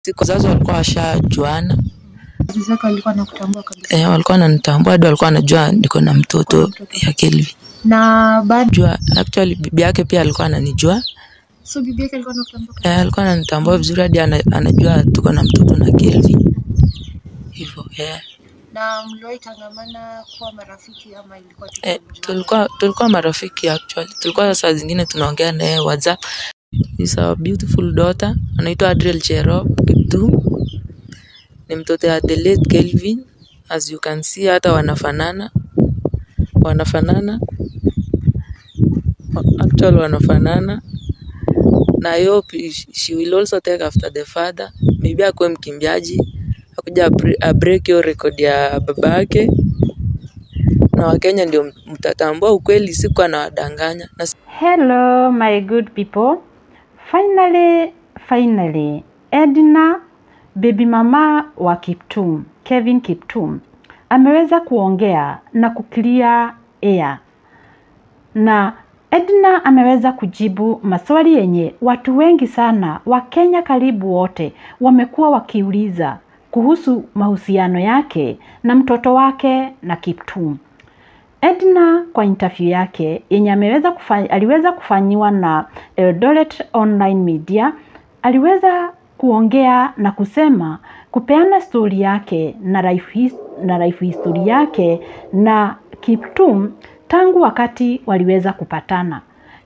siku wazazi walikuwa washajuana Wazazi wako walikuwa wanakutambua kabisa. eh, walikuwa wananitambua hadi walikuwa wanajua niko na mtoto ya Kelvin. Na baada Jua actually bibi yake pia alikuwa ananijua so bibi yake alikuwa anakutambua kabisa. eh, alikuwa ananitambua vizuri hadi ana, anajua tuko na mtoto na Kelvin hivyo eh. Na mliwahi tangamana kuwa marafiki ama ilikuwa tu Eh, kumjuana? tulikuwa tulikuwa marafiki actually. Tulikuwa saa zingine tunaongea naye WhatsApp. Is a beautiful daughter anaitwa Adriel Cherop Kiptum. Ni mtoto ya the late Kelvin. As you can see hata wanafanana. Wanafanana. Actually wanafanana. Na I hope she will also take after the father. Maybe akuwe mkimbiaji. Akuja abri- abreak hiyo record ya babake na Wakenya ndio mtatambua ukweli, siku anawadanganya na Hello, my good people. Finally, finally, Edna, baby mama wa Kiptum, Kevin Kiptum, ameweza kuongea na kuclear air. Na Edna ameweza kujibu maswali yenye watu wengi sana, Wakenya karibu wote, wamekuwa wakiuliza kuhusu mahusiano yake na mtoto wake na Kiptum. Edna kwa interview yake yenye ameweza kufanya, aliweza kufanyiwa na Eldoret Online Media aliweza kuongea na kusema kupeana stori yake na life, his, na life history yake na Kiptum tangu wakati waliweza kupatana.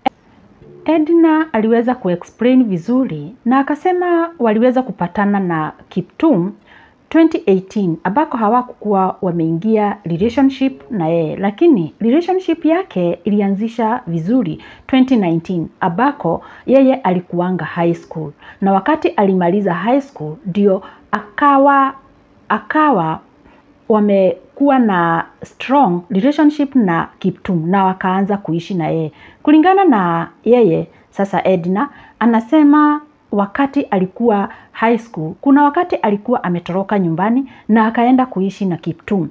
Edna aliweza kuexplain vizuri na akasema waliweza kupatana na Kiptum 2018 ambako hawakukuwa wameingia relationship na yeye, lakini relationship yake ilianzisha vizuri 2019 ambako yeye alikuanga high school, na wakati alimaliza high school ndio akawa akawa wamekuwa na strong relationship na Kiptum na wakaanza kuishi na yeye. Kulingana na yeye sasa, Edna anasema wakati alikuwa high school, kuna wakati alikuwa ametoroka nyumbani na akaenda kuishi na Kiptum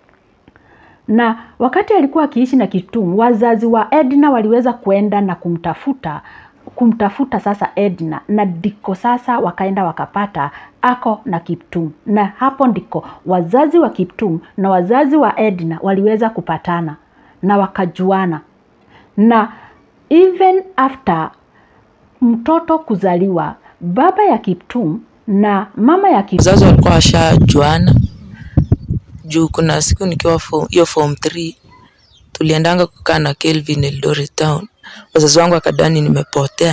na wakati alikuwa akiishi na Kiptum, wazazi wa Edna waliweza kuenda na kumtafuta kumtafuta sasa Edna na ndiko sasa wakaenda wakapata ako na Kiptum, na hapo ndiko wazazi wa Kiptum na wazazi wa Edna waliweza kupatana na wakajuana, na even after mtoto kuzaliwa, baba ya Kiptum na mama ya Kiptum wazazi walikuwa washajuana juu kuna siku nikiwa fo- hiyo form 3 tuliendanga kukaa na Kelvin Eldoret town. Wazazi wangu akadani nimepotea,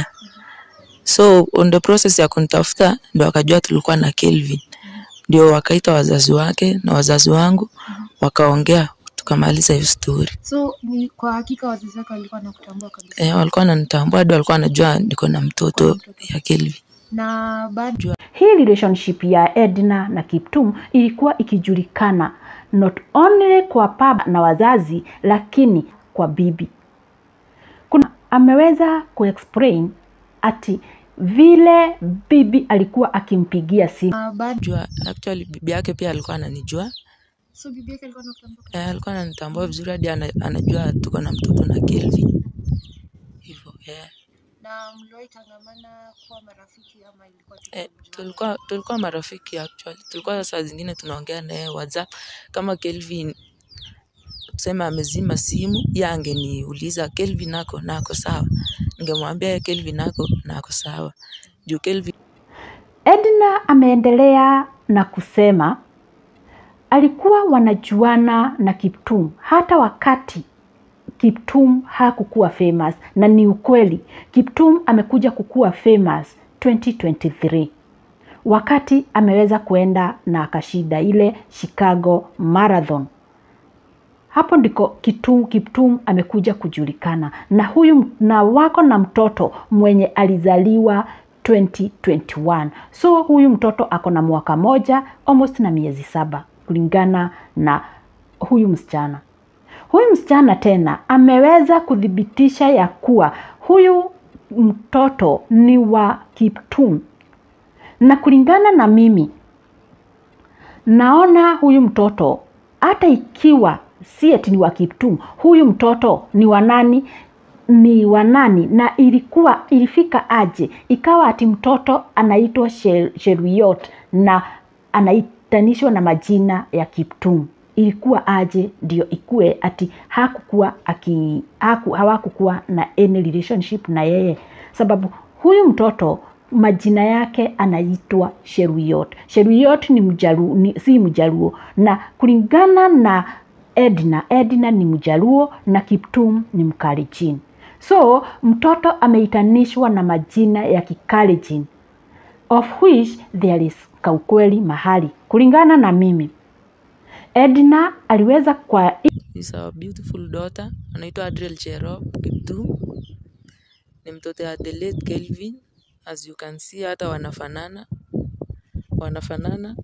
so on the process ya kunitafuta ndio wakajua tulikuwa na Kelvin, ndio wakaita wazazi wake na wazazi wangu wakaongea, tukamaliza hiyo story. So ni kwa hakika wazazi wako walikuwa wanakutambua kabisa. Eh, walikuwa wananitambua hadi walikuwa wanajua niko na mtoto ya Kelvin. Na baada Hii relationship ya Edna na Kiptum ilikuwa ikijulikana not only kwa baba na wazazi, lakini kwa bibi. Kuna ameweza kuexplain ati vile bibi alikuwa akimpigia simu na baada Jua actually bibi yake pia alikuwa ananijua so bibi yake alikuwa anakutambua kabisa. Eh, alikuwa ananitambua vizuri hadi ana, anajua tuko na mtoto na Kelvin. Hivyo eh. Na mliwahi tangamana kuwa marafiki ama ilikuwa tu Eh, kumjuana? tulikuwa tulikuwa marafiki actually. Tulikuwa saa zingine tunaongea naye WhatsApp kama Kelvin tuseme amezima simu, yeye angeniuliza Kelvin nako nako sawa, ningemwambia yeye Kelvin nako nako sawa juu Kelvin Edna ameendelea na kusema alikuwa wanajuana na Kiptum hata wakati Kiptum hakukuwa famous, na ni ukweli Kiptum amekuja kukuwa famous 2023 wakati ameweza kuenda na akashinda ile Chicago Marathon. Hapo ndiko Kitum, Kiptum amekuja kujulikana na huyu na wako na mtoto mwenye alizaliwa 2021. So huyu mtoto ako na mwaka moja almost na miezi saba kulingana na huyu msichana. Huyu msichana tena ameweza kuthibitisha ya kuwa huyu mtoto ni wa Kiptum, na kulingana na mimi naona huyu mtoto hata ikiwa si eti ni wa Kiptum, huyu mtoto ni wa nani? ni wanani na ilikuwa ilifika aje ikawa ati mtoto anaitwa Shel- Cheruiyot na anaitanishwa na majina ya Kiptum ilikuwa aje ndio ikue ati hakukuwa aki haku, hawakukuwa na any relationship na yeye sababu huyu mtoto majina yake anaitwa Cheruiyot. Cheruiyot ni mjaluo, ni, si mjaluo na kulingana na Edna, Edna ni mjaluo na Kiptum ni mkalenjin. So mtoto ameitanishwa na majina ya kikalenjin of which there is kaukweli mahali. Kulingana na mimi, Edna aliweza kwa is our beautiful daughter anaitwa Adriel Cherop Kiptum. Ni mtoto ya the late Kelvin, as you can see, hata wanafanana wanafanana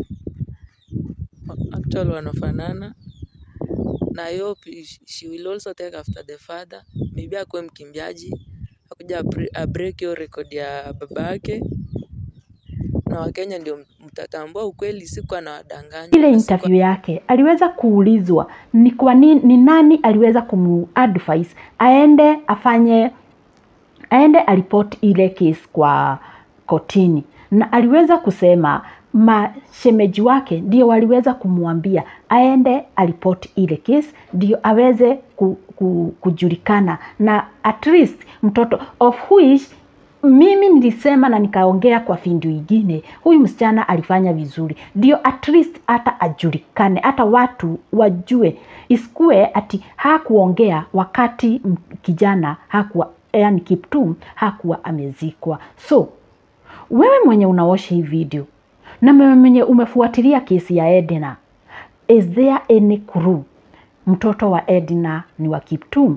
actual wanafanana na I hope sh- she will also take after the father, maybe akuwe mkimbiaji akuja abre- abreak hiyo record ya baba yake, na Wakenya ndio mtatambua ukweli, sikuwa na wadanganya ile interview yake aliweza kuulizwa ni kwa nini, ni nani aliweza kumuadvise aende afanye aende aripoti ile case kwa kotini, na aliweza kusema mashemeji wake ndio waliweza kumwambia aende aripoti ile case ndio aweze ku, ku, kujulikana na at least mtoto of which mimi nilisema na nikaongea kwa findu ingine, huyu msichana alifanya vizuri, ndio at least hata ajulikane, hata watu wajue, isikue ati hakuongea wakati m- kijana hakuwa, yani Kiptum hakuwa amezikwa. So wewe mwenye unaosha hii video na wewe mwenye umefuatilia kesi ya Edna, is there any clue mtoto wa Edna ni wa Kiptum?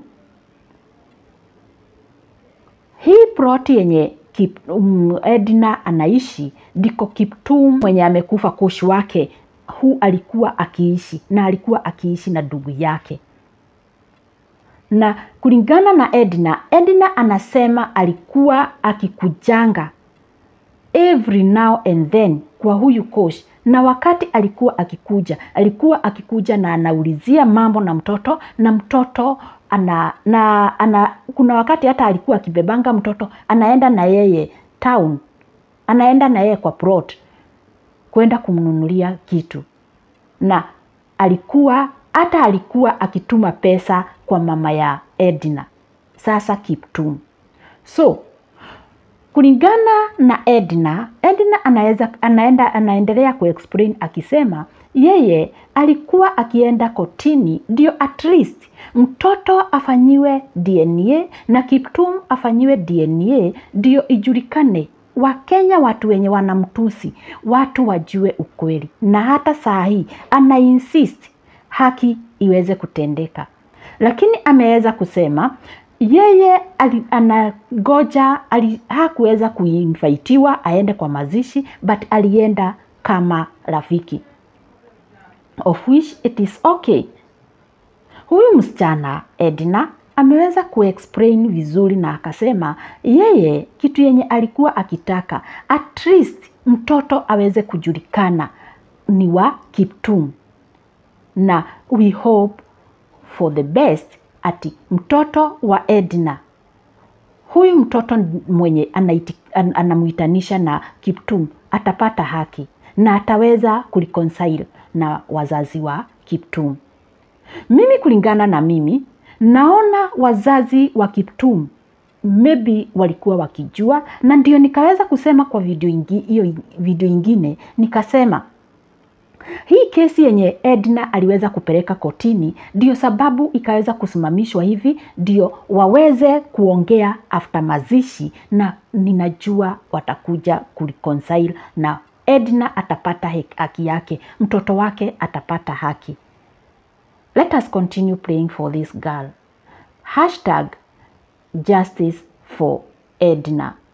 Hii ploti yenye Kip, um, Edna anaishi ndiko Kiptum mwenye amekufa kush wake hu alikuwa akiishi na alikuwa akiishi na ndugu yake na kulingana na Edna, Edna anasema alikuwa akikujanga every now and then kwa huyu coach, na wakati alikuwa akikuja, alikuwa akikuja na anaulizia mambo na mtoto na mtoto ana, na ana, kuna wakati hata alikuwa akibebanga mtoto anaenda na yeye town, anaenda na yeye kwa plot kwenda kumnunulia kitu na alikuwa hata alikuwa akituma pesa kwa mama ya Edna, sasa Kiptum. So kulingana na Edna, Edna anaweza anaenda anaendelea kuexplain akisema yeye alikuwa akienda kotini ndio at least mtoto afanyiwe DNA na Kiptum afanyiwe DNA ndio ijulikane Wakenya watu wenye wanamtusi watu wajue ukweli, na hata saa hii ana insist haki iweze kutendeka, lakini ameweza kusema yeye ali, anagoja ali, hakuweza kuinvaitiwa aende kwa mazishi but alienda kama rafiki of which it is okay. Huyu msichana Edna ameweza kuexplain vizuri na akasema yeye kitu yenye alikuwa akitaka at least mtoto aweze kujulikana ni wa Kiptum, na we hope for the best ati mtoto wa Edna huyu mtoto mwenye anaiti, an, anamuitanisha na Kiptum atapata haki na ataweza kureconcile na wazazi wa Kiptum. Mimi kulingana na mimi naona wazazi wa Kiptum maybe walikuwa wakijua, na ndio nikaweza kusema kwa video ingi, hiyo video ingine nikasema hii kesi yenye Edna aliweza kupeleka kotini ndio sababu ikaweza kusimamishwa hivi, ndio waweze kuongea after mazishi, na ninajua watakuja kureconcile na Edna atapata haki yake, mtoto wake atapata haki. Let us continue praying for this girl. Hashtag justice for Edna.